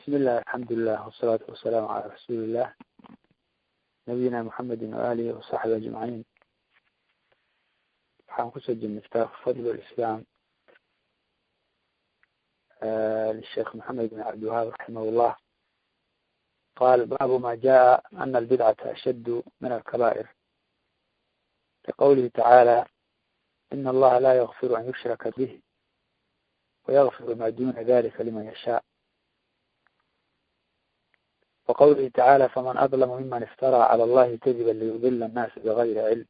بسم الله الحمد لله والصلاة والسلام على رسول الله نبينا محمد وآله وصحبه أجمعين waxaan kusoo jirnay kitaabka fadl اlislaam للشheekh محamed بن cabdiwahaab raximah الlah qal baabu ma jaءa ana albidcata ashad min alkaba'ir liqowlihi tacaalى in allaha la ygfir an yushraka bih ويغfir ma duna dalika liman yashاء وqwlihi tacaalى faman adlm miman iftarى clى allahi kadiba liyudila الناس bغayri cilm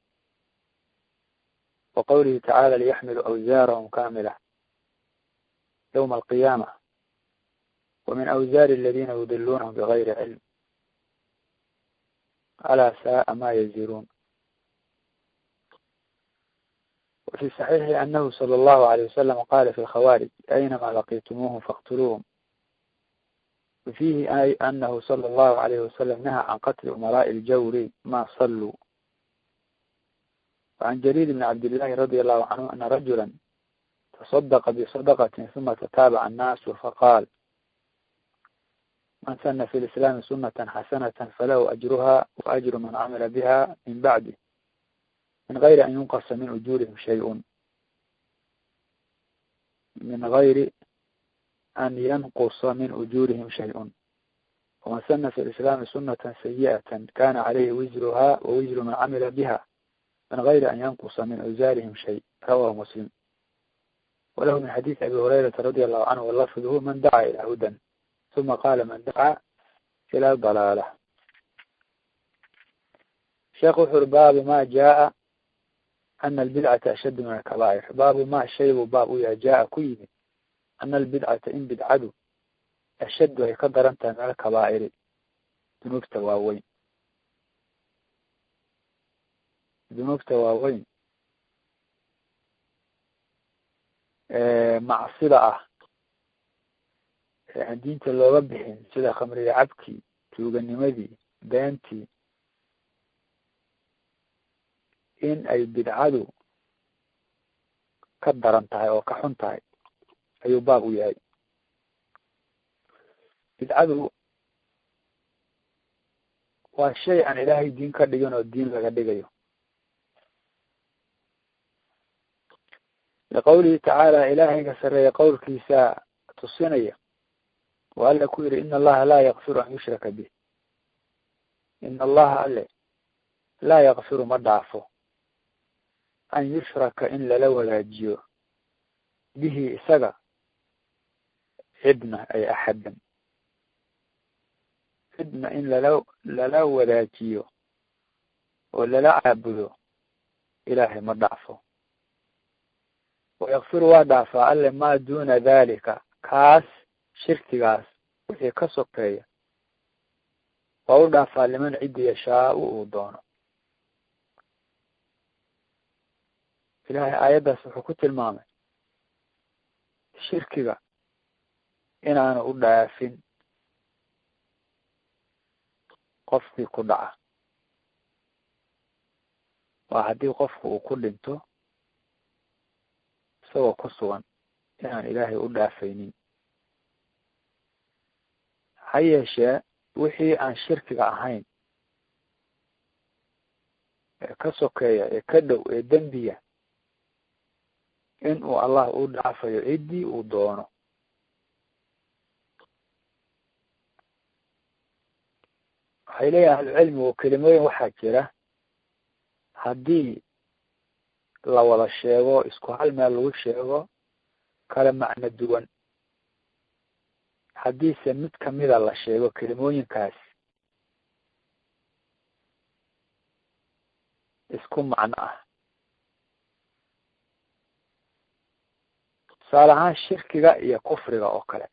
وqwlihi tacaalى liyaxmiluu أwزاarhm kamilة ywma القiyamة وmin أwزاr اladina yudilunhm bغayri cilm alaa saءa ma yزirun وفي صحيح أنه صلى الله عليه وسلم قال في الخوارج أينما لقيتموهم فاقتلوهم وفيه أي أنه صلى الله عليه وسلم نهى عن قتل أمراء الجور ما صلوا وعن جرير بن عبد الله رضي الله عنه أن رجلا تصدق بصدقة ثم تتابع الناس فقال من سن في الإسلام سنة حسنة فله أجرها وأجر من عمل بها من بعده من غير أن ينقص من أجورهم شيء من غير أن ينقص من أجورهم شيء ومن سن في الإسلام سنة سيئة كان عليه وزرها ووزر من عمل بها من غير أن ينقص من أوزارهم شيء رواه مسلم وله من حديث أبي هريرة رضي الله عنه واللفظه من دعا إلى هدى ثم قال من دعا إلى ضلالة شيخ وحر باب ما جاء أن البدعة أشد من الكبائر باب ما شيء باب يا جاء كيد أن البدعة إن بدعدو أشد هي قدر أنت من الكبائر ذنوب تواوين ذنوب تواوين macsida ah aan diinta looga bixin sida khamriga cabkii tuuganimadii beentii in ay bidcadu ka daran tahay oo ka xun tahay ayuu baab u yahay bidcadu waa shay aan ilaahay diin ka dhigin oo diin laga dhigayo liqowlihi tacaala ilaahayga sareeya qowlkiisa tusinaya oo alla ku yihi in allaha laa yakfiru an yushraka bih in allaha alle laa yakfiru ma dhaafo an yushraka in lala wadaajiyo bihi isaga cidna ay axadan cidna in lala lala wadaajiyo oo lala caabudo ilaahay ma dhaafo wayakfiru waa dhaafaa alle maa duna dalika kaas shirkigaas wixii ka sokeeya waa u dhaafaa liman ciddi yashaau uu doono ilaahay aayaddaas wuxuu ku tilmaamay shirkiga inaanu u dhaafin qofkii ku dhaca waa haddii qofku uu ku dhinto isagoo ku sugan inaan ilaahay u dhaafaynin ha yeeshee wixii aan shirkiga ahayn ee ka sokeeya ee ka dhow ee dembiya in uu allah u dhaafayo ciddii uu doono waxay leeyihin ahlucilmigu kelimooyin waxaa jira haddii la wada sheego isku hal meel lagu sheego kala macno duwan haddiise mid kamida la sheego kelimooyinkaas isku macno ah tusaale ahaan shirkiga iyo kufriga oo kale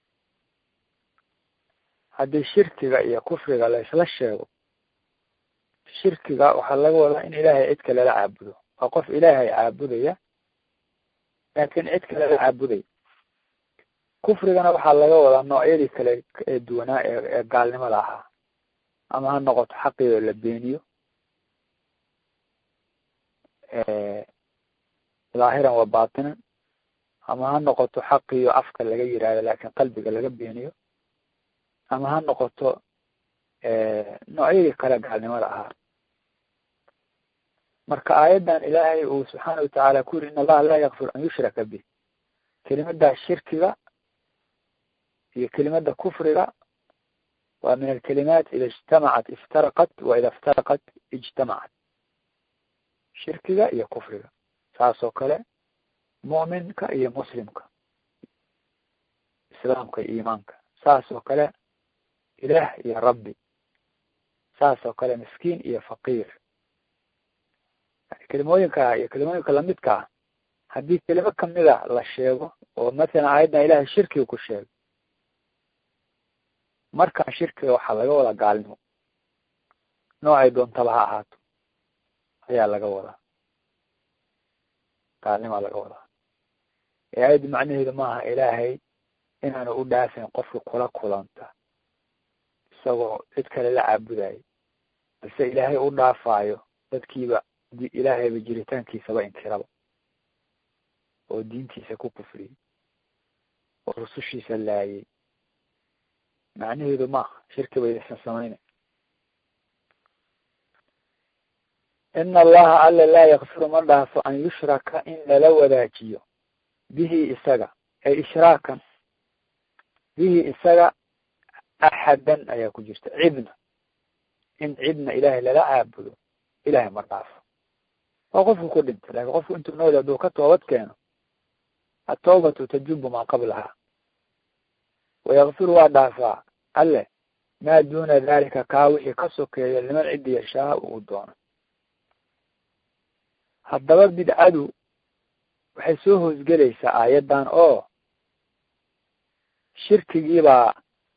haddii shirkiga iyo kufriga la isla sheego shirkiga waxaa laga wadaa in ilaahay cid kale la caabudo waa qof ilaahay caabudaya laakin cid kale la caabudaya kufrigana waxaa laga wadaa noocyadii kale ee duwanaa ee ee gaalnimada ahaa ama ha noqoto xaqiioo la beeniyo dhaahiran wa batinan ama ha noqoto xaqiyo afka laga yihahdo laakin qalbiga laga beeniyo ama ha noqoto noocyadii kale gaalnimada ahaa marka aayaddan ilaahay uu subxaana watacaala ku yiri in allaha laa yakfir an yushraka bih kelimaddaa shirkiga iyo kelimada kufriga waa min alkalimaat ida ijtamacat iftaraqat wa ida iftaraqat ijtamacat shirkiga iyo kufriga saas oo kale mu'minka iyo muslimka islaamka iyo iimaanka saas oo kale ilaah iyo rabbi saas oo kale miskiin iyo faqiir kelimooyinka iyo kelimooyinka lamidka ah haddii kelimo kamida la sheego oo mathalan aayaddan ilahay shirkiga ku sheego markaa shirkiga waxaa laga wadaa gaalnimo noocay doontaba ha ahaato ayaa laga wadaa gaalnimaa laga wadaa ee aayaddu macnaheedu maaha ilaahay inaanu u dhaafayn qofka kula kulanta isagoo cid kale la caabudayo balse ilaahay u dhaafaayo dadkiiba ilaahayba jiritaankiisaba inkiraba oo diintiisa ku kufriyey oo rusushiisa laayay macnaheedu maaha shirki bay isan samayna ina allaha alla laa yakfiru ma dhaafo an yushraka in lala wadaajiyo bihi isaga ay ishraakan bihi isaga axadan ayaa ku jirta cidna in cidna ilaahay lala caabudo ilahay ma dhaafo waa qofku ku dhintay lakin qofku intuu nool hadduu ka toobad keeno atawbatu tajubu maa qablaha wayakfiru waa dhaafaa alle maa duna dalika kaa wixii ka sokeeya liman ciddi yashaa uu doono haddaba bidcadu waxay soo hoosgelaysaa aayaddan oo shirkigiibaa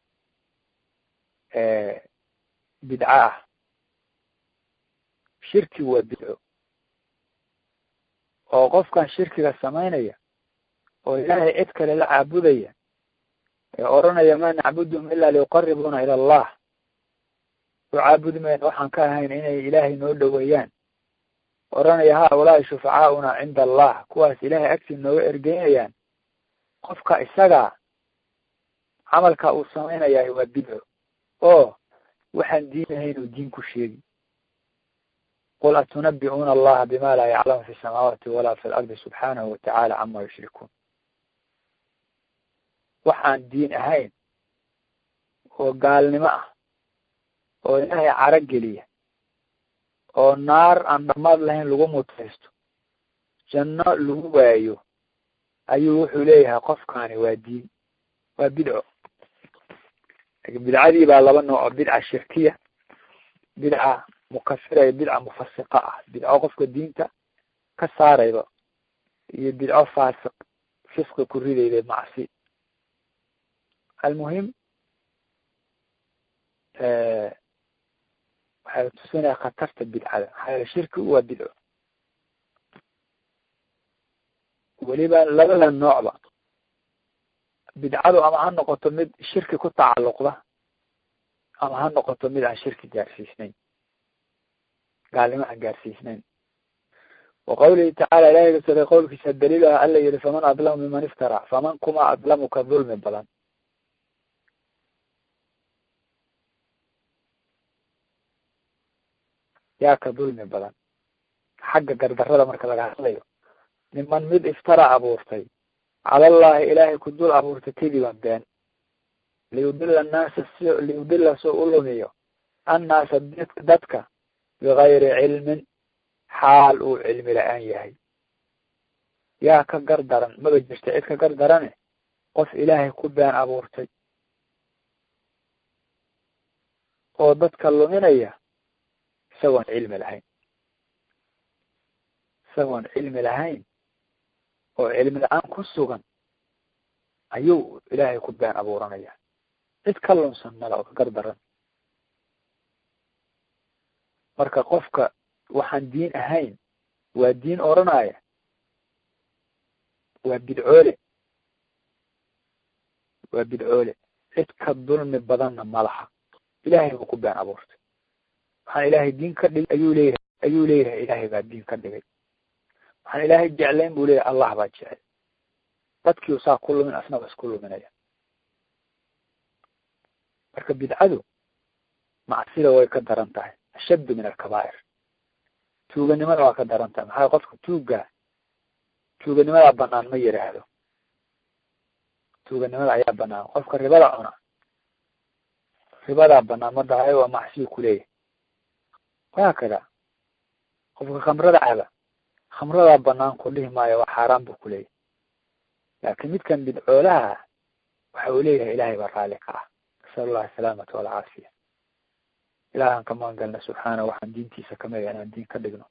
bidco ah shirki waa bidco oo qofkan shirkiga samaynaya oo ilaahay cid kale la caabudaya ee odhanaya ma nacbudum ilaa liyuqaribuna ila allah u caabudi mayna waxaan ka ahayn inay ilaahay noo dhoweeyaan odhanaya haulaai shufacaauna cinda allah kuwaas ilaahay agtii nooga ergeynayaan qofka isagaa camalka uu samaynayaa waa bidco oo waxaan diin ahayn uu diin ku sheegi qul atunabi'uuna allaha bima laa yaclamu fi samaawaati walaa fi lardi subxaanahu watacala cama yushrikuun waxaan diin ahayn oo gaalnimo ah oo ilaahay caro geliya oo naar aan dhamaad lahayn lagu mutaysto janno lagu waayo ayuu wuxuu leeyahay qofkaani waa diin waa bidco bidcadii baa laba nooc oo bidca shirkiya bidca mukafira iyo bidca mufasiqa ah bidco qofka diinta ka saarayba iyo bidco faasiq fisqi ku ridayda macsi almuhim waxay tusinaya khatarta bidcada maxaa yeele shirkigu waa bidco weliba labada noocba bidcadu ama ha noqoto mid shirki ku tacalluqda ama ha noqoto mid aan shirki gaarsiisnayn gaalnimo aan gaarsiisnayn wa qawlihi tacala ilahay kasore qowlkiisa daliil ah alla yihi faman adlamu miman iftara faman kuma adlamu ka dulmi badan yaa ka dulmi badan xagga gardarada marka laga hadlayo niman mid iftara abuurtay calallahi ilaahay ku dul abuurtay kadiban been liyudila annaasa si liyudila soo u lumiyo annaasa dadka bigayri cilmin xaal uu cilmi la-aan yahay yaa ka gar daran maba jirta cid ka gar darane qof ilaahay ku been abuurtay oo dadka luminaya isagoon cilmi lahayn isagoon cilmi lahayn oo cilmi la-aan ku sugan ayuu ilaahay ku been abuuranaya cid ka lunsan mala oo ka gar daran marka qofka waxaan diin ahayn waa diin odranaya waa bidcoole waa bidcoole cid ka dulmi badanna malaha ilaahay buu ku been abuurtay waxaan ilaahay diin ka dhigay ayuu leeyahay ayuu leeyahay ilaahay baa diin ka dhigay waxaan ilaahay jeclayn buu leeyahay allah baa jecel dadkiiu saa ku lumin asna ba isku luminaya marka bidcadu macsida way ka daran tahay ashaddu min alkabaa'ir tuuganimada waa ka daran tahay maxaa qofka tuugga tuuganimadaa banaan ma yidhaahdo tuuganimada ayaa banaan qofka ribada cuna ribadaa banaan ma dhahayo waa macsiyo kuleeyahy wahaakada qofka khamrada caba khamradaa banaan ku dhihi maayo waa xaaraan buu kuleeyahy laakiin midkan bidcoolaha waxa uu leeyahay ilaahay baa raali ka ah nasal allah asalaamata walcaafiya ilahan ka magan galna subxaana waxaan diintiisa kamid a inaan diin ka dhigno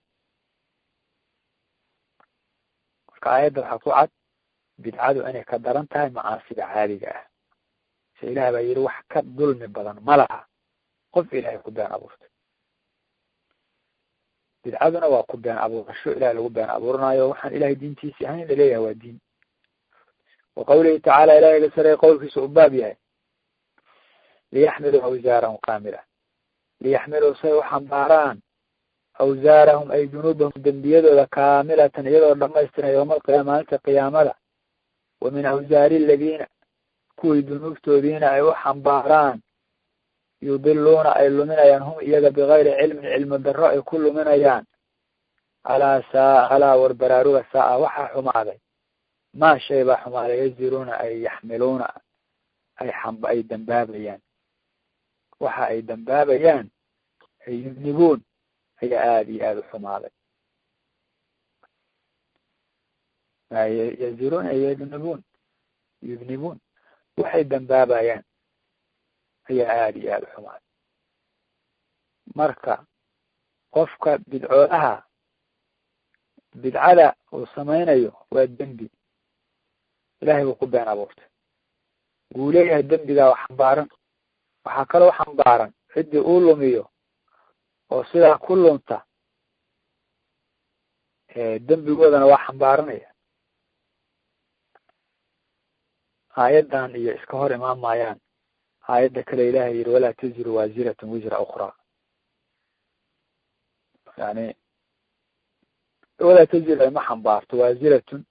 marka aayadda waxaa ku cad bidcadu inay ka daran tahay macaasida caadiga ah se ilaah baa yidhi wax ka dulmi badan ma laha qof ilaahay ku been abuurtay bidcaduna waa ku been abuurasho ilahay lagu been abuuranayo waxaan ilahay diintiisii ahayn laleeyahay waa diin wa qawlihi tacaala ilahay sare qowlkiisa u baab yahay liyaxmiluu awsaarahum kaamila liyaxmiluu say u xambaaraan awsaarahum ay dunuubahum dembiyadooda kaamilatan iyadoo dhamaystiran yowma alqiyaama maalinta qiyaamada wa min awsaari aladiina kuwii dunuubtoodiina ay u xambaaraan yudiluuna ay luminayaan hum iyaga bigayri cilmin cilmi darro ay ku luminayaan alaa saa alaa war baraaruga saa-a waxaa xumaaday maa shay baa xumaaday yaziruuna ay yaxmiluuna ay xamba ay dambaabayaan waxa ay dambaabayaan ay yudnibuun ayaa aada iyo aada u xumaaday yaziruun ay yudnibuun yudnibuun waxay dambaabayaan ayaa aada iyo aada u xumaaday marka qofka bidcoolaha bidcada uu samaynayo waa dembi ilahay buu ku been abuurtay wuu leeyahay dembigaa wax xambaaran waxaa kaloo xambaaran ciddii uu lumiyo oo sidaa ku lunta dembigoodana waa xambaaranaya aayaddan iyo iska hor imaan maayaan aayadda kale ilahay yihi walaa taziru waasiratun wisra ukraa yani walaa taziru ay ma xambaarto waasiratun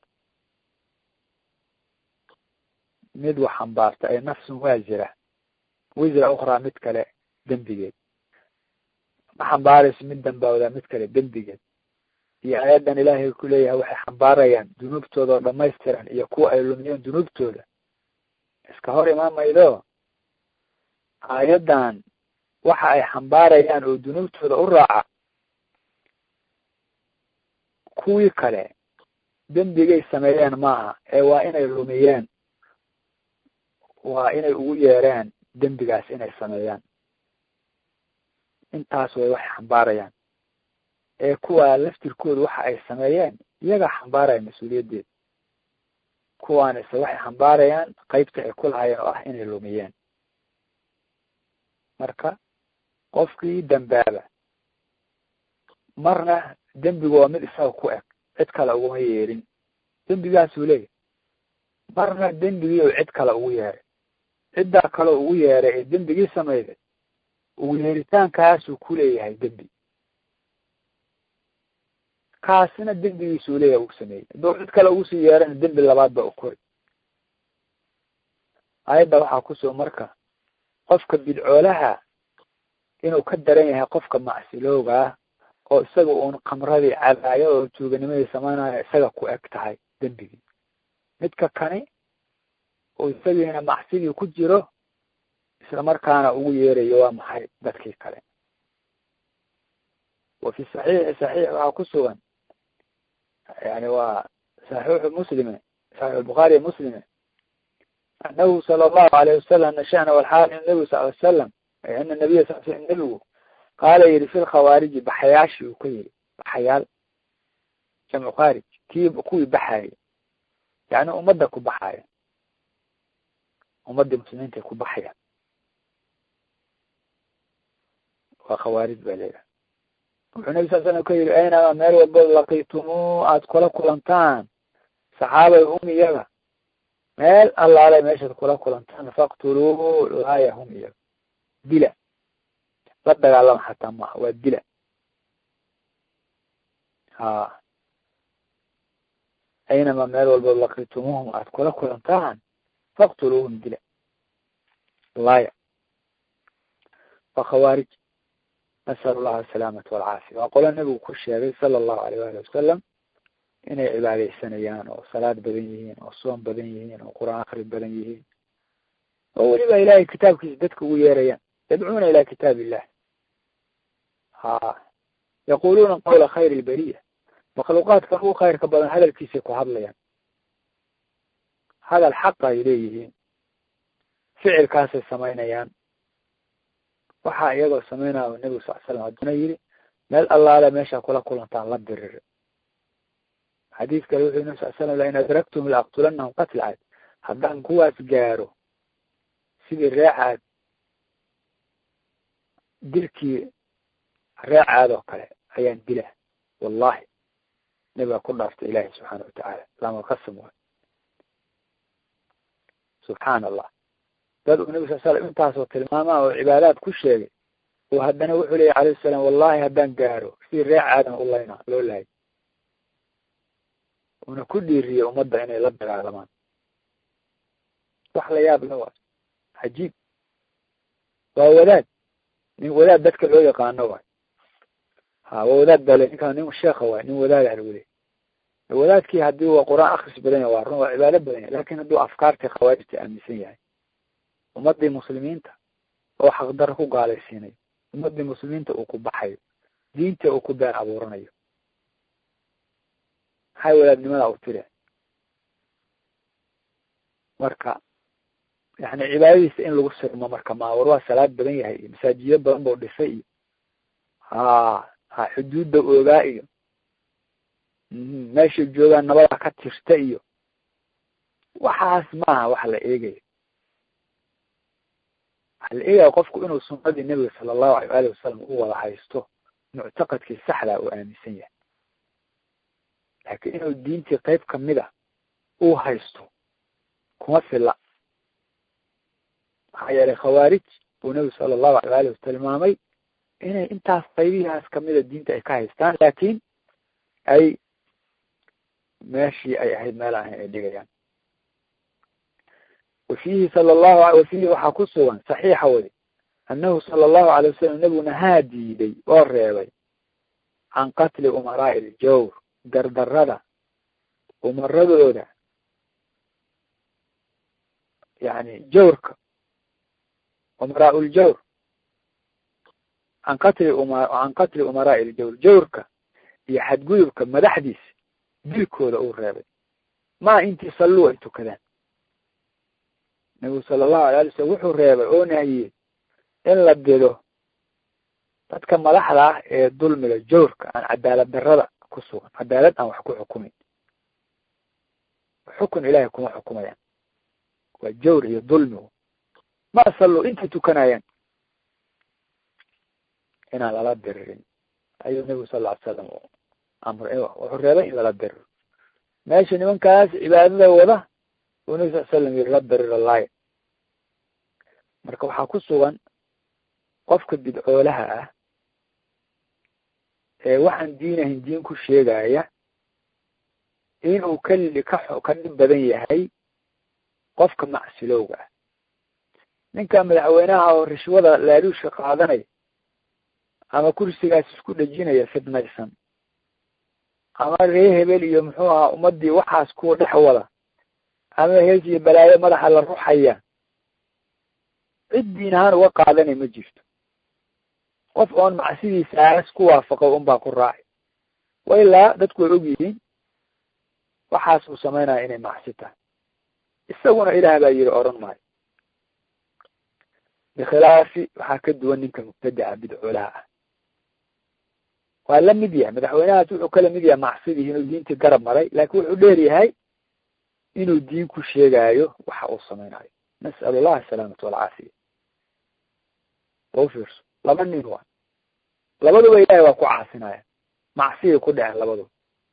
mid wax xambaarta ay nafsun waasira wisra ukraa mid kale dembigeed ma xambaarayso mid dambaawdaa mid kale dembigeed iyo aayaddan ilaahay ku leeyahay waxay xambaarayaan dunuubtooda oo dhamaystiran iyo kuwa ay lumiyeen dunuubtooda iska hor imaan maydo aayaddan waxa ay xambaarayaan oo dunuubtooda u raaca kuwii kale dembigay sameeyeen maaha ee waa inay lumiyeen waa inay ugu yeereen dembigaas inay sameeyaan intaas way waxay xambaarayaan ee kuwaa laftirkooda waxa ay sameeyeen iyagaa xambaaraya mas-uuliyaddeeda kuwaanise waxay xambaarayaan qeybta ay ku lahayeen oo ah inay lumiyeen marka qofkii dambaaba marna dembigu waa mid isaga ku eg cid kale uguma yeerin dembigaasuu leeyahy marna dembigii u cid kale ugu yeeray ciddaa kale ugu yeeray ee dembigii samayday ugu yeeritaankaasuu ku leeyahay dembi kaasina dembigiisuu leeyahay uu sameeyey hadduu cid kale ugu sii yeerana dembi labaad ba u kori aayadda waxaa kusoo marka qofka bidcoolaha inuu ka daran yahay qofka macsilooga ah oo isaga uun kamradii cadaayo oo tuuganimadii samaynayo isaga ku eg tahay dembigii midka kani oo isagiina macsidii ku jiro isla markaana ugu yeerayo waa maxay dadkii kale wa fi saxiixi saxiix waxaa ku sugan yani waa saxiixu muslime saxiix bukhaariy muslime anahu sala allahu alayh wasalam nashana walxaal in nabigu sal ly salam ana nabiya sal sl nebigu qaala yihi fi lkhawaariji baxayaashi uu ka yiri baxayaal jamcu khaarij kii kuwii baxaya yani ummadda ku baxaya ummadii muslimiinta ku baxaya waa khawaarij ba leedahay wuxuu nabi sal slam ka yihi aynama meel walbood laqiitumuu aada kula kulantaan saxaabay hum iyaga meel allaale meeshaad kula kulantaan faqtuluu laaya hum iyaga dila la dagaalama xataa maaha waa dila ha aynama meel walbood laqiitumuuhum aada kula kulantaan faqtuluuhum dila laaya waa khawaarij nasalu llaha asalaamata walcaafiya waa qolo nebigu ku sheegay sala allahu aleyh waali wasalam inay cibaadeysanayaan oo salaad badan yihiin oo soom badan yihiin oo qur-aan akri badan yihiin oo weliba ilahay kitaabkiisa dadka ugu yeerayaan yadcuuna ila kitaab illah ha yaquluuna qawla khayr ilberiya makhluuqaadkan ugu khayrka badan hadalkiisay ku hadlayaan hadal xaqa ay leeyihiin ficilkaasay samaynayaan waxaa iyagoo samaynaya nebigu sal slam hadduna yidhi meel allaale meeshaa kula kulantaan la diriri xadiis kale wuxuu nabi sal slam lain adraktum laaqtulanahum qatl caad haddaan kuwaas gaaro sidii reecaad dilkii reecaad oo kale ayaan dila wallahi nebiga ku dhaaftay ilaahi subxaana watacaala lama qasam waay subxaan allah dad uu nebi sal slam intaasoo tilmaamaa oo cibaadaad ku sheegay oo haddana wuxuu leeyahy alayh salaam wallahi haddaan gaaro sidii reecaadan u layna loo lahay una ku dhiiriyey ummadda inay la dagaalamaan wax la yaab la waay cajiib waa wadaad nin wadaad dadka loo yaqaano waay ha waa wadaad bale ninkaan nin sheekha waay nin wadaada lagu leey wadaadkii haddii waa qur-aan akris badan yahay waa run waa cibaado badan yahay lakin hadduu afkaartii khawaarijta aaminsan yahay ummadii muslimiinta oo xaqdaro ku gaalaysiinayo ummadii muslimiinta uu ku baxayo diinta uu ku been abuuranayo maxay wadaadnimada u tiri marka yani cibaadadiisa in lagu sirmo marka ma war waa salaad badan yahay iyo masaajido badan bau dhisay iyo ha ha xuduudda oogaa iyo meeshay joogaan nabada ka tirta iyo waxaas maaha wax la eegayo waxa la eegaya qofku inuu sunnadii nebiga sala allahu alay waali wasalam u wada haysto muctaqadkii saxda uu aaminsan yahay laakiin inuu diintii qayb kamid a uu haysto kuma filla maxaa yeelay khawaarij buu nebigu sala allahu alay waali was tilmaamay inay intaas qaybihaas kamida diinta ay ka haystaan laakiin ay meeshii ay ahayd meel ahayn ay dhigayaan wafiihi sala allahu wafiihi waxaa ku sugan saxiixa wadi annahu sala allahu alay wasalam nebiguna haa diiday oo reebay can qatli umaraa'i iljawr gardarada umaradooda yani jawrka umaraa ljawr can qatli uma can qatli umaraa'i iljawr jawrka iyo xadgudubka madaxdiisa dilkooda uu reebay maa intii salluu ay tukadaan nabigu sala allahu alay ali slam wuxuu reebay oo nahiyey in la dido dadka madaxda ah ee dulmiga jawrka aan cadaalad darrada ku sugan cadaalad aan wax ku xukumin xukun ilahay kuma xukumayaan waa jawr iyo dulmigu ma salluu intay tukanayaan inaan lala diririn ayuu nebigu sal lla ly slam amray wuxuu reebay in lala diriro meesha nimankaas cibaadada wada uu nebi sal slam yiri la diriro laaya marka waxaa ku sugan qofka bidcoolaha ah ee waxaan diinahin diin ku sheegaya inuu kali ka ka dhib badan yahay qofka macsilowga ah ninka madaxweynaha oo rishwada laaluusha qaadanaya ama kursigaas isku dhejinaya fidnaysan ama ree hebel iyo muxuu ahaa ummadii waxaas kuwa dhex wada ama hees iyo balaayo madaxa la ruxaya cid diin ahaan uga qaadanay ma jirto qof oon macsidiisaas ku waafaqo unbaa ku raacay wa ilaa dadku way og yihiin waxaas uu samaynaya inay macsi tahay isaguna ilaah baa yiri oran maayo bikhilaafi waxaa ka duwan ninka mubtadaca bidcoolaha ah waa la mid yahay madaxweynahaas wuxuu kala mid yahay macsidii inuu diintii garab maray laakin wuxuu dheer yahay inuu diin ku sheegaayo waxa uu samaynayo nas'al allah asalaamata walcaafiya wa u fiirso laba nin waa labaduba ilahay waa ku caasinaya macsiyay ku dhaceen labaduba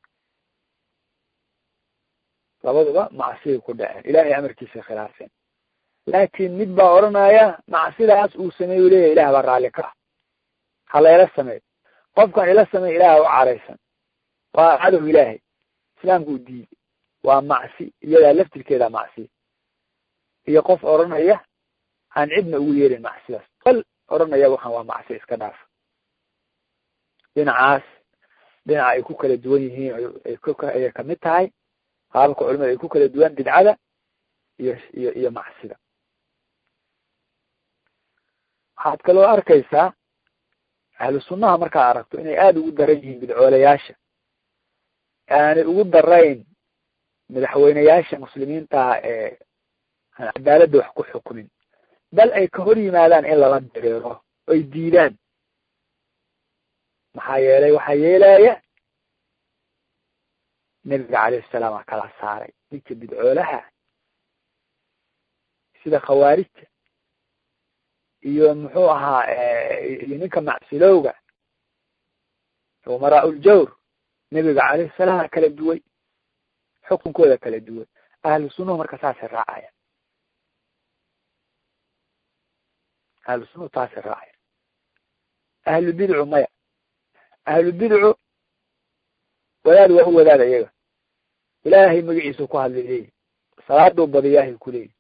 labaduba macsiyay ku dhaceen ilahay amarkiisay khilaafeen laakin mid baa odhanaya macsidaas uu sameeyu leeyahy ilah baa raalli ka ah halayla sameey qofkan ila samey ilaah u caraysan waa cadow ilaahay islaamku u diiday waa macsi iyadaa laftirkeeda macsi iyo qof odhanaya aan cidna ugu yeerin macsidaas bal odhanaya waxaan waa macsi iska dhaaf dhinacaas dhinaca ay ku kala duwan yihiin ayay kamid tahay qaababka culimada ay ku kala duwan bidcada iyo iyo iyo macsida waxaad kaloo arkaysaa ahlu sunnaha markaad aragto inay aada ugu daran yihiin bidcoolayaasha aanay ugu darayn madaxweyneyaasha muslimiintaha ee aan cadaaladda wax ku xukumin bal ay ka hor yimaadaan in lala dareero oy diidaan maxaa yeelay waxaa yeelaya nebiga calayhi salaam aa kala saaray ninka bidcoolaha sida khawaarijta iyo muxuu ahaa iyo ninka macsilowga umaraa uljawr nebiga calayhi salaam kala duway xukunkooda kala duwan ahlu sunnuhu marka saasay raacaya ahlu sunnuhu taasay raacaya ahlu bidcu maya ahlu bidcu wadaad waa u wadaada iyaga ilaahay magaciisu ku hadlay leeyihi salaaduu badiyaahay ku leeyihi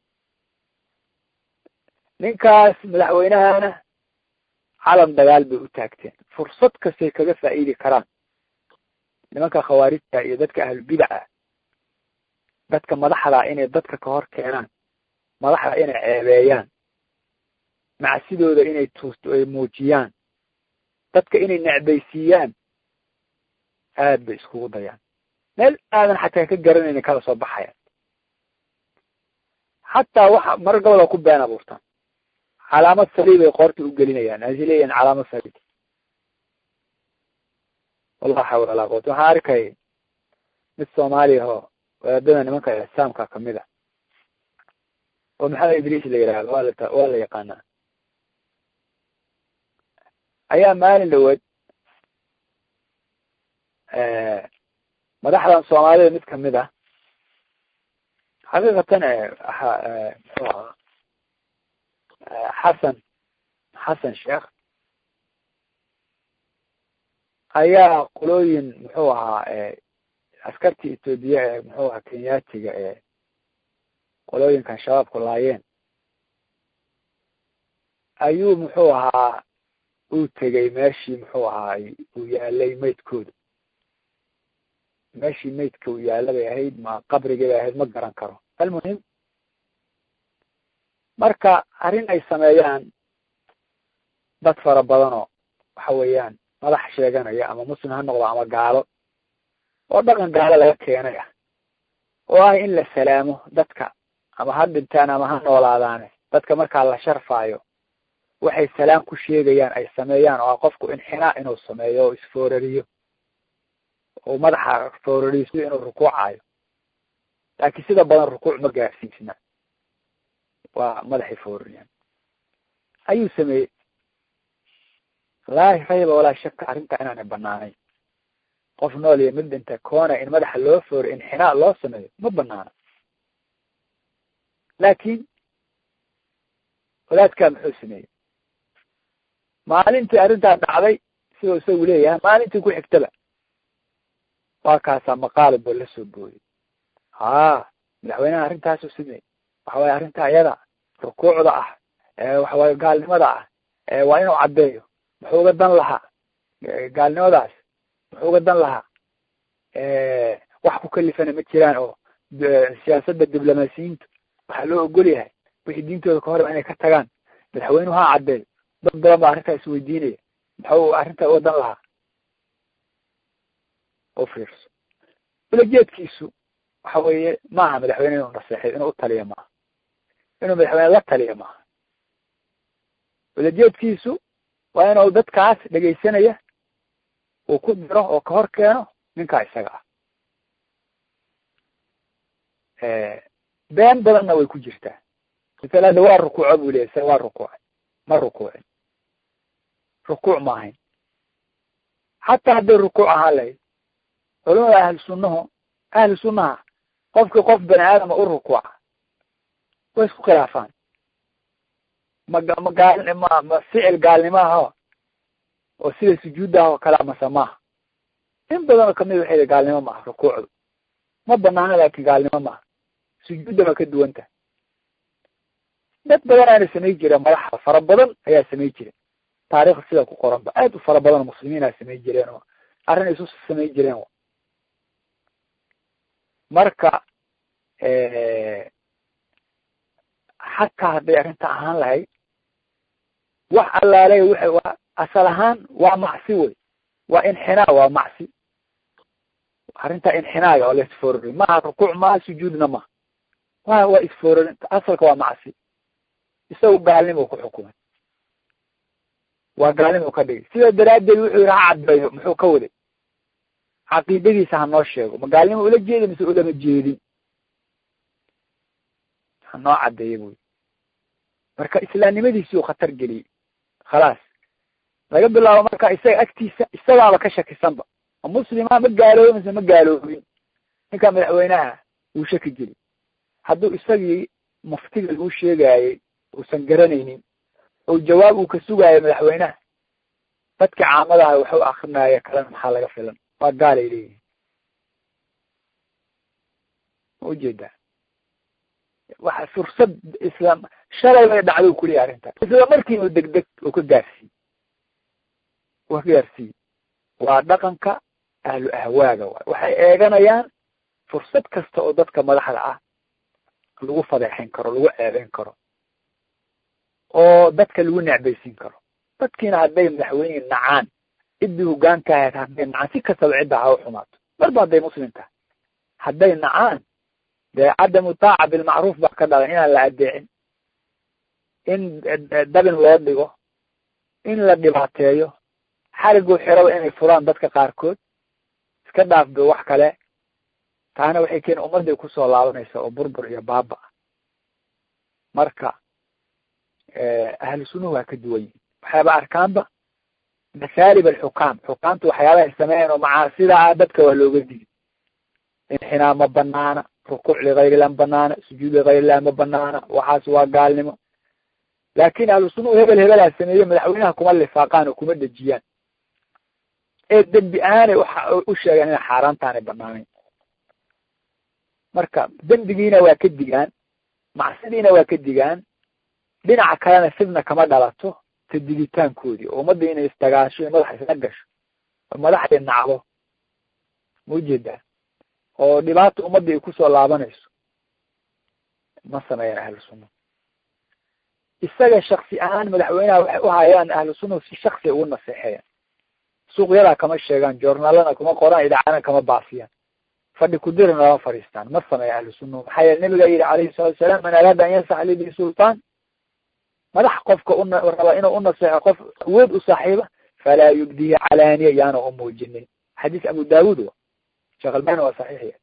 ninkaas madaxweynahana calan dagaal bay u taagteen fursad kastay kaga faa'iidi karaan nimanka khawaarijta iyo dadka ahlubidaca dadka madaxda inay dadka ka hor keenaan madaxda inay ceebeeyaan macsidooda inay tuusto ay muujiyaan dadka inay necbaysiiyaan aad bay iskugu dayaan meel aadan xataa ka garanaynin kala soo baxayaan xataa waxa mar gobola ku been abuurtaan calaamad saliib ay qoorta u gelinayaan aasi leeyihin calaamad saliib wallah xawla walaa quwata waxaan arkay mid soomaaliya oo wadaadada nimanka ixsaamka kamid a oo maxamed idriis la yihahdo waa la waa la yaqaanaa ayaa maalin dhaweed madaxdan soomaalida mid kamid ah xaqiiqatan muxuu ahaa xasan xasan sheekh ayaa qolooyin muxuu ahaa askartii etoobiya ee muxuu ahaa kenyaatiga ee qolooyinkan shabaabku laayeen ayuu muxuu ahaa uu tegay meeshii muxuu ahaa uu yaalay maydkooda meeshii maydka uu yaalla bay ahayd ma qabrigii bay ahayd ma garan karo almuhim marka arrin ay sameeyaan dad fara badanoo waxa weeyaan madax sheeganaya ama muslim ha noqdo ama gaalo oo dhaqan gaalo laga keenay ah oo ah in la salaamo dadka ama ha dhintaan ama ha noolaadaane dadka markaa la sharfaayo waxay salaam ku sheegayaan ay sameeyaan oo ah qofku inxinaa inuu sameeyo oo isfoorariyo oo madaxa foorariiso inuu rukuucayo laakiin sida badan rukuuc ma gaarsiisna waa madaxay foorariyaan ayuu sameeyey laa rayba walaa shaka arrintaa inaanay banaanayn qof nool iyo mid dhinta koona in madaxa loo fooriyo inxinaa loo sameeyo ma banaana laakiin wadaadkaa muxuu sameeyey maalintii arrintaa dhacday siduu isagu leeyahay maalintii ku xigtaba waa kaasaa maqaalib boo la soo booyey haa madaxweynaha arrintaasuu sameeyey waxa waye arrinta ayada rukuucda ah waxawaye gaalnimada ah waa inuu caddeeyo muxuu uga dan lahaa gaalnimadaas muxuu uga dan lahaa wax ku kalifana ma jiraan oo siyaasadda diblomaasiyiintu waxaa loo ogol yahay wixii diintooda ka horba inay ka tagaan madaxweynuhu ha caddeeyo dad badan baa arrintaa isweydiinaya muxuu arrintaa uga dan lahaa u fiirso ulajeedkiisu waxa weeye maaha madaxweyne inuu naseexay inuu utaliya maaha inuu madaxweyne la taliya maaha ulajeedkiisu waa inuu dadkaas dhegaysanaya uu ku diro oo ka hor keeno ninkaa isaga ah been badanna way ku jirtaa misal hadda waa rukuuco buu leeyay se waa rukuucay ma rukuucin rukuuc ma ahayn xataa hadday rukuuc ahaan lahayd culamada ahlu sunnahu ahlu sunnaha qofkii qof bani aadama u rukuuca way isku khilaafaan ma ma gaal ma ma ficil gaalnimo aho oo sida sujuudda ah oo kale mase maaha in badanoo kamid waxay yihi gaalnimo maaha rukuucdu ma banaana laakin gaalnimo maaha sujuudda ma ka duwan tahay dad badan aana samay jireen madaxa fara badan ayaa samay jire taarikhda sida ku qoran ba aad u fara badan oo muslimiina samay jireen oo arrin isu samay jireen marka xataa hadday arrinta ahaan lahayd wax allaale waxay waa asal ahaan waa macsi wey waa inxinaa waa macsi arrintaa inxinaaga oo la isfoorari maaha rukuuc maaha sujuudna maha wa waa isfoorari asalka waa macsi isagu gaalnimo ku xukumay waa gaalnimo ka dhigay sidaa daraaddeed wuxuu yihi ha cadbeeyo muxuu ka waday caqiidadiisa ha noo sheego ma gaalnimo ula jeeda mise ulama jeedin ha noo caddeeya buyi marka islaamnimadiisii uu khatar geliyey khalaas laga bilaabo marka isaga agtiisa isagaaba ka shakisanba ma muslima ma gaaloobi mise ma gaaloobin ninka madaxweynaha wuu shaki geli hadduu isagii muftiga lagu sheegaayey uusan garanaynin oo jawaab uu ka sugaayo madaxweynaha dadka caamadaha waxu akrinaya kalena maxaa laga filan waa gaalay leeyihin ma ujeedaa waxa fursad islaam shalay bay dhacdo kuleeyahy arrinta isla markiiba degdeg oo ka gaarsiiye oo ka gaarsiiye waa dhaqanka ahlu ahwaaga waay waxay eeganayaan fursad kasta oo dadka madaxda ah lagu fadeexin karo lagu ceebeyn karo oo dadka lagu necbaysiin karo dadkiina hadday madaxweyne nacaan ciddii hogaanka ahayd hadday nacaan si kastaba cidda ha u xumaato marba hadday muslim tahay hadday nacaan dee cadamu taaca bilmacruuf baa ka dhalan inaan la adeecin in dabin loo dhigo in la dhibaateeyo xariguu xiraba inay furaan dadka qaarkood iska dhaafdo wax kale taana waxay keeni ummadday kusoo laabanaysa oo burbur iyo baaba ah marka ahlu sunnuhu waa ka duwan yihin waxyaaba arkaanba masaalib alxukaam xukaamtu waxyaabahay sameeyan oo macaasida ah dadka waa looga digi inxinaa ma banaana rukuuc ligayrillah ma banaana sujuud ligayrillah ma banaana waxaas waa gaalnimo laakin ahlu sunnuhu hebel hebelaa sameeye madaxweynaha kuma lifaaqaan oo kuma dejiyaan ee dembi ahaanay u sheegaan inay xaaraantaanay banaanayn marka dembigiina waa ka digaan macsidiina waa ka digaan dhinaca kalena fidna kama dhalato ta digitaankoodii oo ummadda inay istagaasho iyo madaxa isla gasho oo madaxday nacdo ma ujeedaa oo dhibaata ummadda ay kusoo laabanayso ma sameeyaan ahlu sunna isaga shaksi ahaan madaxweynaha waxay u hayaan ahlu sunnahu si shaksi ugu naseexeeyaan suuqyadaa kama sheegaan joornaalana kuma qoraan idaacadana kama baafiyaan fadhi kudirina lama fadhiistaan ma sameeya ahlu sunnahu maxaa yeele nabiga yidhi calayhi salatu wasalaam man araada an yansax libi sultaan madax qofka una raba inuu unaseexo qof awood u saaxiiba falaa yubdihi calaaniya yaana u muujinin xadiis abu daawud wa sheekh albani waa saxiixiya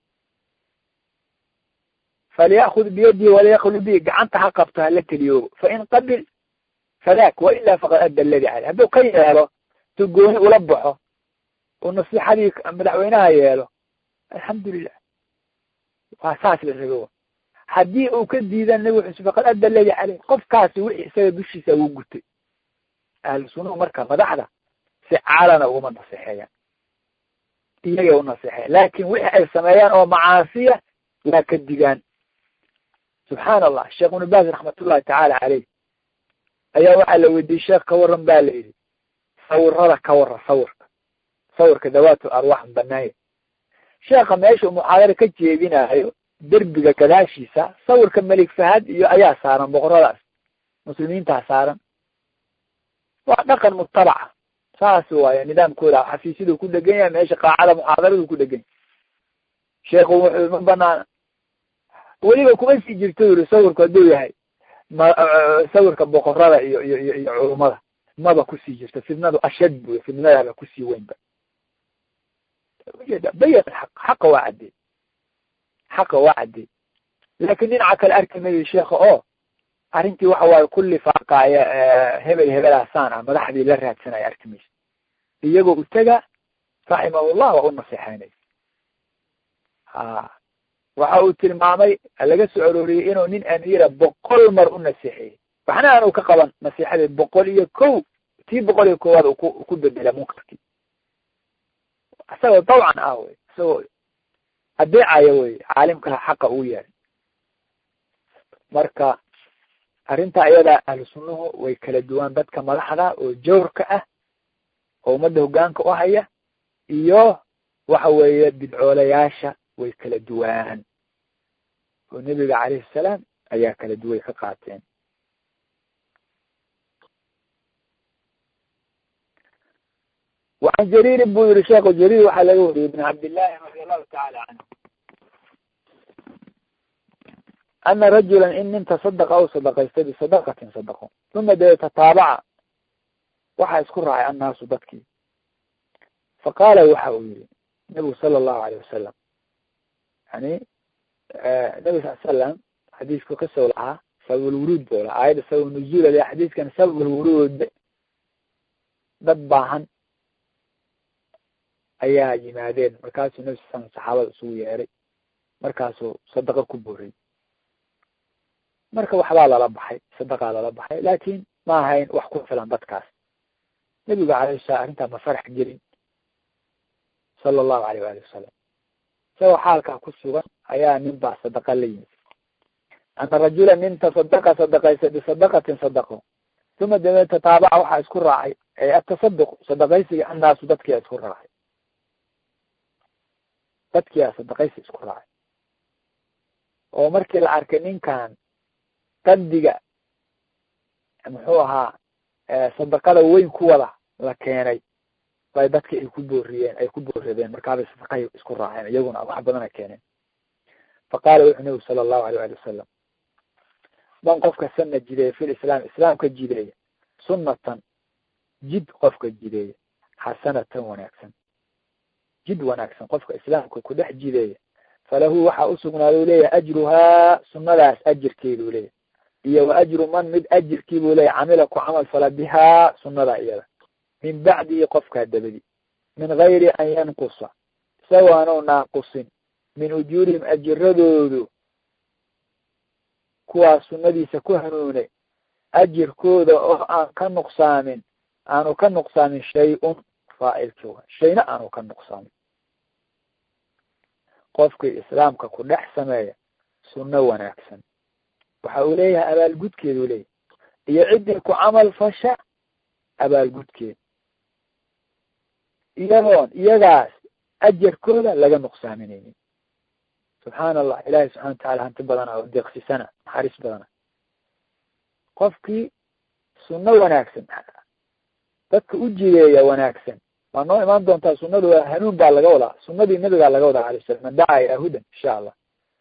falyakud biyadihi walayaklu bi gacanta ha qabto hala keliyoobo fain qabil fadak wailaa faqad adda aladi caleyh hadduu ka yeelo tu gooni ula baxo oo nasiixadii madaxweynaha yeelo alxamdulilah waa saas la rago haddii uu ka diidan nabi wuxuu faqad adda aladi caleyh qofkaasi wixii isaga dushiisa ugu gutay ahlu sunnahu marka madaxda si caalana uguma naseexeeyaan iyagay u naseexeyan laakin wixii ay sameeyaan oo macaasiya waa ka digaan subxaan allah sheekh ibnu baaz raxmatullahi tacaala caleyh ayaa waxaa la weydiiyey sheekh ka waran ba la yidhi sawirada ka warran sawirka sawirka dawaatu arwaax banaanya sheekha meesha uu muxaadaro ka jeedinayo derbiga gadaashiisa sawirka melig fahad iyo ayaa saaran boqoradaas muslimiintaa saaran waa dhaqan mutabaca saas waaye nidaamkooda xafiisyadu ku dhegan yahay meesha qaacada muxaadaradu ku dhegan yahay sheekhu wuxuu ma banaana weliba kuma sii jirto yiri sawirku hadduu yahay ma sawirka boqorada iyo iyo iyo iyo culumada maba kusii jirto fidnadu ashad buy fidnadaaba kusii weynba ujeeda bayan xaq xaqa waa caddey xaqa waa caddey laakin dhinaca kale arki mayo sheekha oo arrintii waxa waaye kulli faaqaaya hebel hebelaasaan ah madaxdii la raadsanaya arki maysa iyagoo utaga raximahullah waa u naseexeynaya ha waxa uu tilmaamay laga soo arooriyey inuu nin amiira boqol mar u naseexeeyey waxna aanu ka qaban nasiixadeed boqol iyo kow tii boqol iyo koowaad u ku ku bedela munkarkii isagoo dawcan ah wey isagoo adeecaya wey caalimka xaqa uu yahay marka arrintaa iyadaa ahlu sunnuhu way kala duwaan dadka madaxda oo jawrka ah oo ummadda hoggaanka u haya iyo waxa weeye bidcoolayaasha way kala duwaan oo nebiga calayhi salaam ayaa kala duway ka qaateen وعن جرير buu yihi sheekhu jرير waxaa laga wariyey بن cabdاللahi رadي الlahu taعalى canه أna rajula in nin taصدqa u sadqaystay بصadqatin sadqo ثuma dee tataabaca waxaa isku raacay annaasu dadkii faqaala waxa uu yihi nebigu salى الlahu عalيه wasalam yani nebi sal slam xadiisku qisow lahaa sabab lwuruud buu lahaa aayadda sabab nuzuul le xadiiskan sabab lwuruud dad baahan ayaa yimaadeen markaasuu nebi sal slam saxaabada isugu yeeray markaasuu sadaqa ku booriyey marka waxbaa lala baxay sadaqaa lala baxay laakin ma ahayn wax ku filan dadkaas nebigu alayh salam arrintaa ma farax gelin sala allahu alayh waali wasalam isagoo xaalkaa ku sugan ayaa nin baa sadaqa la yimid ana rajula nin tasadaqa sadaqaysa bisadaqatin sadaqo uma dabe tataabaca waxaa isku raacay atasaduq sadaqaysiga annaasu dadkia isku raacay dadkia sadaqaysi isku raacay oo markii la arkay ninkan qadiga muxuu ahaa sadaqada weyn ku wada la keenay bay dadki ay ku booriyeen ay ku booradeen markaabay sadaqahi isku raaceen iyaguna wax badana keeneen faqaala wuxuu nabigu sala allahu alayh ali wasalam man qofka sana jideeya fi lislaam islaamka jideeya sunnatan jid qofka jideeya xasanatan wanaagsan jid wanaagsan qofka islaamka ku dhex jideeya falahu waxaa usugnaaday u leeyahay ajruhaa sunnadaas ajirkeedu leeyahay iyo wa ajru man mid ajirkii buu leeyahy camila ku camal fala bihaa sunnadaa iyada min bacdihi qofkaa dabadi min gayri an yanqusa isagoo aanu naaqusin min ujuurihim ajiradoodu kuwaas sunnadiisa ku hanuunay ajirkooda oo aan ka nuqsaamin aanu ka nuqsaamin shay-un faa'ilkii wa shayna aanu ka nuqsaamin qofkii islaamka ku dhex sameeya sunno wanaagsan waxa uu leeyahay abaalgudkeedu leeyahy iyo ciddii ku camal fasha abaalgudkeeda iyadoon iyagaas ajarkooda laga nuqsaaminaynin subxaana allah ilahi subxana wa tacala hanti badana oo deeqsisana naxariis badana qofkii sunno wanaagsan dadka u jideeya wanaagsan waa noo imaan doontaa sunnadu waa hanuun baa laga wadaa sunnadii nabigaa laga wadaa alay salam man dacaa ilaa hudan insha allah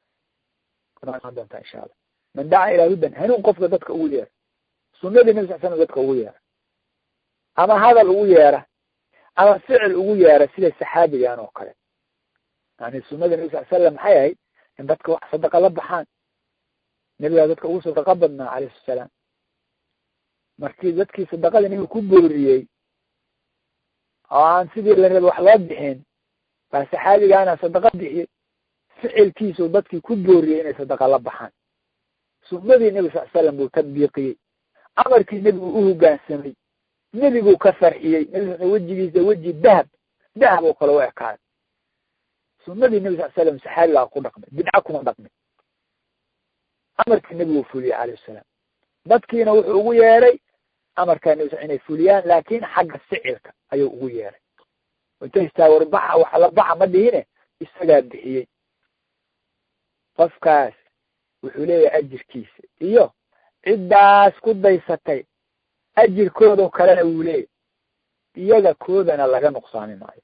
noo imaan doontaa insha allah man dacaa ilaa hudan hanuun qofka dadka ugu yeera sunnadii nabi sal slam dadka ugu yeera ama hadal ugu yeera ama ficil ugu yeera sida saxaabigan oo kale yani sunada nabi sal slam maxay ahayd in dadka wax sadaqa la baxaan nebigaa dadka ugu sadaqa badnaa alayhi salaam markii dadkii sadaqada nabiga ku booriyey oo aan sidii la raba wax loo bixin baa saxaabigaana sadaqa bixiyey ficilkiisu dadkii ku booriyey inay sadaqa la baxaan sunadii nebi sal slam buu tadbiiqiyey amarkii nebigu u hogaansamay nebiguu ka farxiyey nebi wejigiisa weji dahab dahab oo kale u ekaaday sunadii nebi sal slam saxaabigaa ku dhaqmay bidca kuma dhaqmay amarkii nebiguu fuliyey calayh salaam dadkiina wuxuu ugu yeeray amarkaa nebi sal inay fuliyaan laakin xagga sicirka ayuu ugu yeeray intay istaawar baxa wax la baxa ma dhihine isagaa bixiyey qofkaas wuxuu leeyahay ajirkiisa iyo ciddaas ku daysatay ajirkoodao kalena wuu leeyahy iyaga koodana laga nuqsaami maayo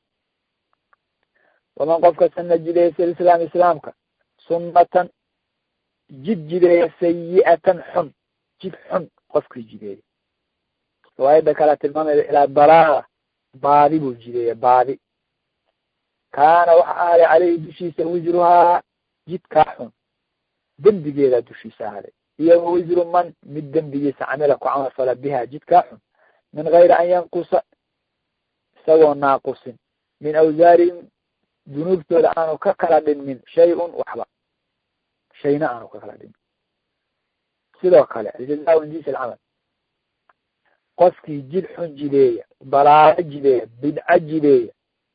waman qofka sana jideeya fi lislaam islaamka sunnatan jid jideeya sayi'atan xun jid xun qofkii jideeya riwaayadda kalea tilmaamayda ilaa dalaala baadi buu jideeya baadi kaana waxa ahaaday caleyhi dushiisa wisruhaa jidkaa xun dembigeedaa dushiisa ahaaday iyo wa wisru man mid dembigiisa camila ku camal fala biha jidkaa xun min gayri an yanqusa isagoo naaqusin min awsaarihim dunuubtooda aanu ka kala dhinmin shay-un waxba shayna aanu ka kala dhinmin sidoo kale aljaza min jinsi alcamal qofkii jid xun jideeya dalaalo jideeya bidco jideeya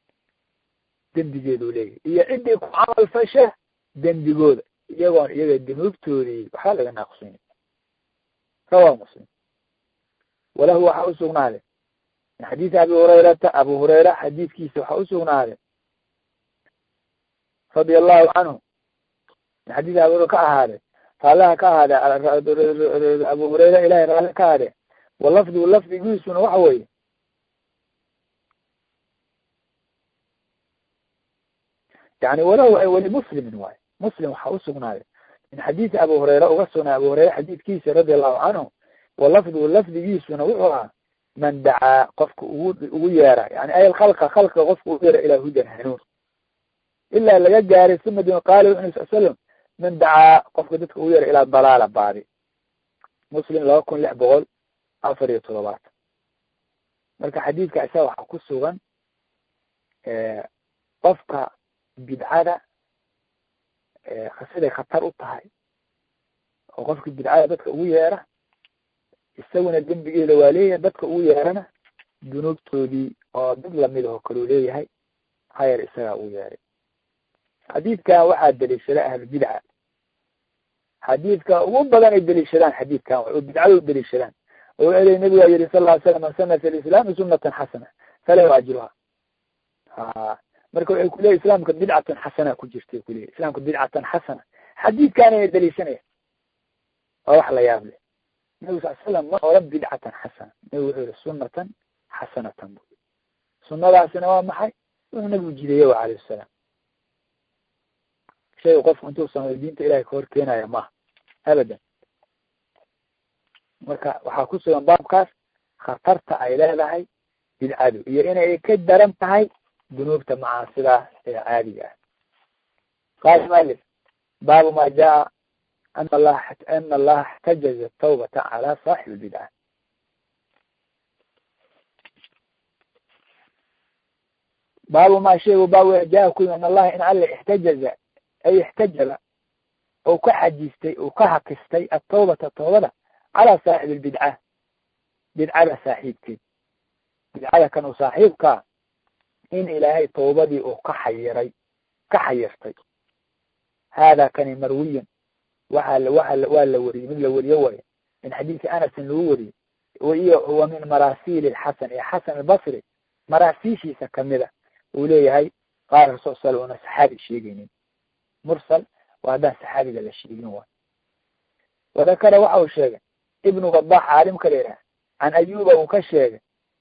dembigeeduu leeyahy iyo ciddii ku camal fasha dembigooda iyagoon iyaga dunuubtoodii waxba laga naaqsini rawahu muslim walahu waxaa usugnaaday min xadiisi abi hurayrata abu hurayra xadiidkiisa waxaa usugnaaday radia allahu canhu min xadiisi abi hurayra ka ahaaday raallaha ka ahaade abu hurayra ilahay raalli ka ahaade walafdigu lafdigiisuna waxa weeye yani walow ay weli muslimin waayo muslim waxaa usugnaaday min xadiisi abu hurayra uga sugnaaday abu hurayra xadiidkiisa radia allahu canhu walafdigu lafdigiisuna wuxuu ah man dacaa qofka ugu ugu yeera yani ay khalqa khalqa qofka ugu yeera ilaa hudan hanuun ilaa laga gaaray sumadin qaala wuxu sal slam man dacaa qofka dadka ugu yeera ilaa dalaala baadi muslim laba kun lix boqol afar iyo todobaatan marka xadiidka isaga waxaa ku sugan qofka bidcada siday khatar u tahay oo qofka bidcada dadka ugu yeera isaguna dembigeeda waa leeyahay dadka ugu yeerana dunuubtoodii oo dad lamid aho kaluu leeyahay hayar isagaa ugu yeeray xadiidkan waxaa daliishada ahlubidca xadiidka ugu badan ay daliishadaan xadiidkan oo bidcada u daliishadaan oo ele nabigaa yihi sal ly slam man sana fi lislaami sunatan xasana falahu ajruha ha marka waxay kuleeyahy islaamka bidcatan xasana ku jirtay kuleeyahy islaamka bidcatan xasana xadiidkan ayay daliishanaya waa wax la yaab leh nabi sal slam ma oran bidcatan xasana nabi wuxuu yihi sunatan xasanatan bu sunadaasina waa maxay wuxuu nabigu jideeye wa alayh salaam shay qofku intuu sameyo diinta ilahay ka hor keenaya maaha abadan marka waxaa ku sugan baabkaas khatarta ay leedahay bidcadu iyo inay ka daran tahay dunuubta macaasida ee caadiga ah qaala malif baabu ma jaa an allaha ana allaha اxtajaza tawbata cala saaxib bidca baabu ma sheegu baabu jaa ku an allaha in alla ixtajaza ay ixtajaba ou ka xajistay ou ka hakistay atawbata tawbada calaa saaxib lbidca bidcada saaxiibkeed bidcada kan u saaxiibkaa in ilaahay tawbadii uu ka xayiray ka xayirtay hada kani marwiyan waa waa waa la weriyey mid la weriye wayo min xadiisi anasin lagu weriyey iyo wa min marasiil xasan iyo xasan albasri maraasiishiisa kamida uu leeyahay qaala rasul sal una saxaabi sheegeynin mursal waa haddaan saxaabiga la sheegin waay wadakara waxa uu sheegay ibnu wadax caalimka la yidhaha can ayuba uu ka sheegay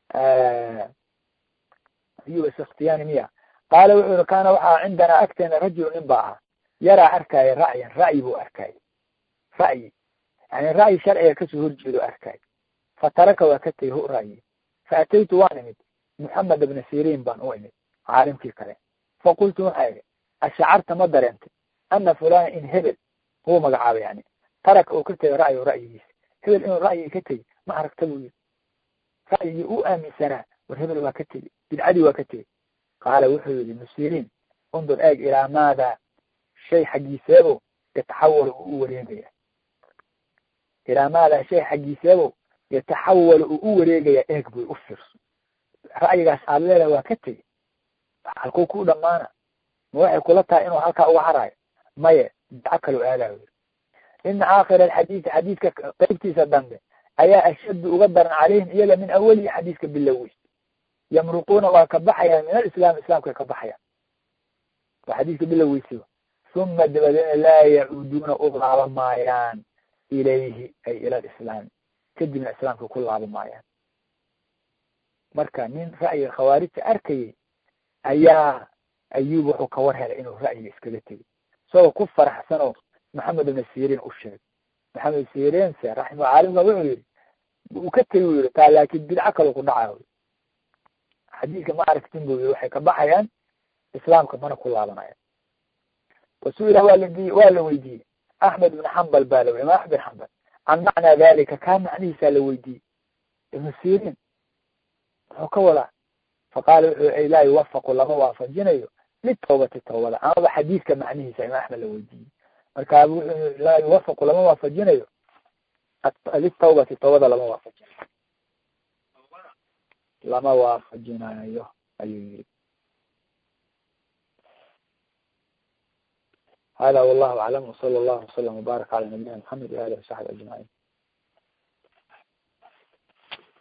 ayuba sakhtiyani miya qaala wuxuu yihi kaana waxaa cindanaa agteena rajulu nin baa ah yaraa arkaayo ra'yan ra'yi buu arkaayo ra'yi yani ra'yi sharciga kasoo horjeedo arkaayo fataraka waa ka tegay hu ra'yi faataytu waan imid moxamed ibna sirin baan u imid caalimkii kale faqultu waxaa idhi ashacarta ma dareentay ana fulana in hebel huu magacaabay yani taraka uu ka tegay ra'yo ra'yigiisa hebel inuu ra'yigi ka tegey ma aragta buu yiri ra'yigii u aaminsanaa war hebel waa ka tegey bidcadii waa ka tegey qaala wuxuu yihi musirin undur eeg ilaa maada shay xaggiiseebo yataxawalu uu u wareegaya ilaa maada shay xaggiiseebo yataxawalu uu u wareegaya eeg buy u fiirso ra'yigaas aad leedahay waa ka tegey halkuu ku dhamaana ma waxay kula tahay inuu halkaa uga harayo maye bidco kaloo aadayo ina aakhira alxadiisi xadiidka qeybtiisa dambe ayaa ashaddu uga daran calayhim iyaga min awalihi xadiiska bilowey yamruquuna waa ka baxayaan min alislaam islaamkay ka baxayaan waa xadiiska biloweysiba uma dabadeedna laa yacuuduuna u laaba maayaan ilayhi ay ila alislaami kadibna islaamka ku laaba maayaan marka nin ra'yiga khawaarijta arkayay ayaa ayub wuxuu ka war helay inuu ra'yiga iskaga tegay isagoo ku faraxsan oo maxamed ibna sirin u sheegay maxamed sirinse raxima caalimka wuxuu yihi uu ka tegi u yihi taa laakin bidco kalo ku dhaca xadiidka ma aragtin bu yii waxay ka baxayaan islaamka mana ku laabanayaan wasuila waa ladi waa la weydiiyey axmed ibn xambal baa la imaam axmed bin xambal can macnaa dalika kaa macnihiisaa la weydiiyey ibnu sirin muxuu ka wadaa faqaala wuxuu laa yuwafaqu lama waafajinayo litawbati tawbada amaba xadiidka macnihiisa imaam axmed la weydiiyey marka wuxuu laa yuwafaqu lama waafajinayo litawbati tawbada lama waafajinayo lama waafajinayo ayuu yiri hada wallahu aclam wsala allahu wasalam wbaaraka cala nabiyina maxamed waalihi wasaxbi ajmaciin